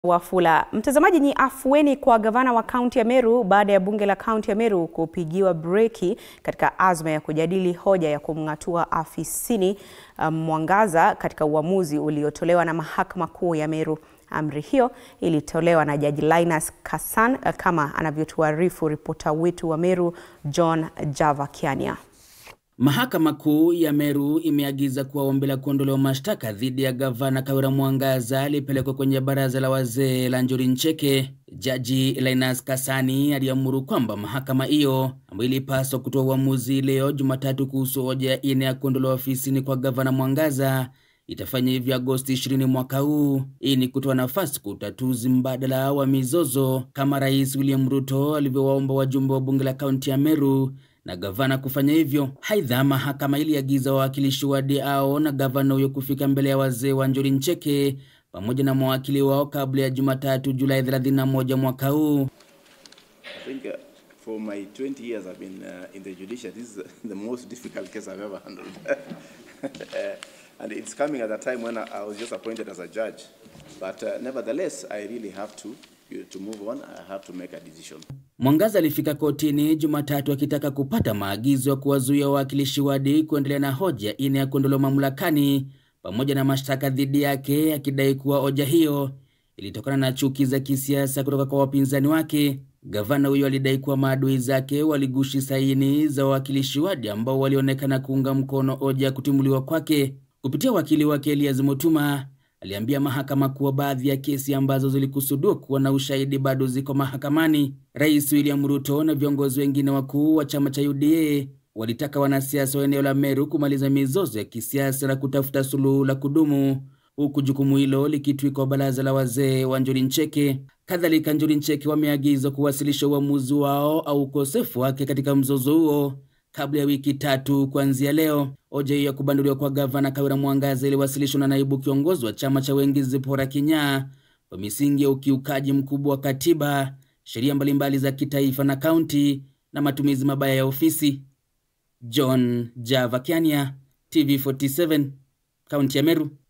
Wafula. Mtazamaji, ni afueni kwa gavana wa kaunti ya Meru baada ya bunge la kaunti ya Meru kupigiwa breki katika azma ya kujadili hoja ya kumng'atua afisini um, Mwangaza katika uamuzi uliotolewa na mahakama kuu ya Meru. Amri hiyo ilitolewa na Jaji Linus Kassan kama anavyotuarifu ripota wetu wa Meru John Java Kiania. Mahakama Kuu ya Meru imeagiza kuwa ombi la kuondolewa mashtaka dhidi ya gavana Kawira Mwangaza lipelekwa kwenye baraza la wazee la Njuri Ncheke. Jaji Linus Kasani aliamuru kwamba mahakama hiyo ambayo ilipaswa kutoa uamuzi leo Jumatatu kuhusu hoja ya ine ya kuondolewa ofisini kwa gavana Mwangaza itafanya hivyo Agosti 20 mwaka huu. Hii ni kutoa nafasi kwa utatuzi mbadala wa mizozo kama Rais William Ruto alivyowaomba wajumbe wa bunge la kaunti ya Meru na gavana kufanya hivyo. Aidha, mahakama iliagiza wawakilishi wa DAO na gavana huyo kufika mbele ya wazee wa Njuri Ncheke pamoja na mawakili wao kabla ya Jumatatu Julai 31 mwaka huu. I think uh, for my 20 years I've been uh, in the judiciary, this is the most difficult case I've ever handled. uh, and it's coming at a time when I, I was just appointed as a judge. But uh, nevertheless, I really have to, to move on. I have to make a decision. Mwangaza alifika kotini Jumatatu akitaka kupata maagizo ya kuwazuia wawakilishi wadi kuendelea na hoja ine ya kuondolewa mamlakani pamoja na mashtaka dhidi yake, akidai kuwa hoja hiyo ilitokana na chuki za kisiasa kutoka kwa wapinzani wake. Gavana huyo alidai kuwa maadui zake waligushi saini za wawakilishi wadi ambao walionekana kuunga mkono hoja ya kutimuliwa kwake. Kupitia wakili wake Elias Mutuma aliambia mahakama kuwa baadhi ya kesi ambazo zilikusudiwa kuwa na ushahidi bado ziko mahakamani. Rais William Ruto na viongozi wengine wakuu wa chama cha UDA walitaka wanasiasa wa eneo la Meru kumaliza mizozo ya kisiasa na kutafuta suluhu la kudumu, huku jukumu hilo likitwikwa baraza la wazee wa Njuri Ncheke. Kadhalika, Njuri Ncheke wameagizwa kuwasilisha uamuzi wao au ukosefu wake katika mzozo huo kabla ya wiki tatu kuanzia leo. Hoja hiyo ya kubanduliwa kwa gavana Kawira Mwangaza iliwasilishwa na naibu kiongozi wa chama cha wengi Zipora Kinyaa kwa misingi ya ukiukaji mkubwa wa katiba, sheria mbalimbali za kitaifa na kaunti na matumizi mabaya ya ofisi. John Java Kiania, TV47, kaunti ya Meru.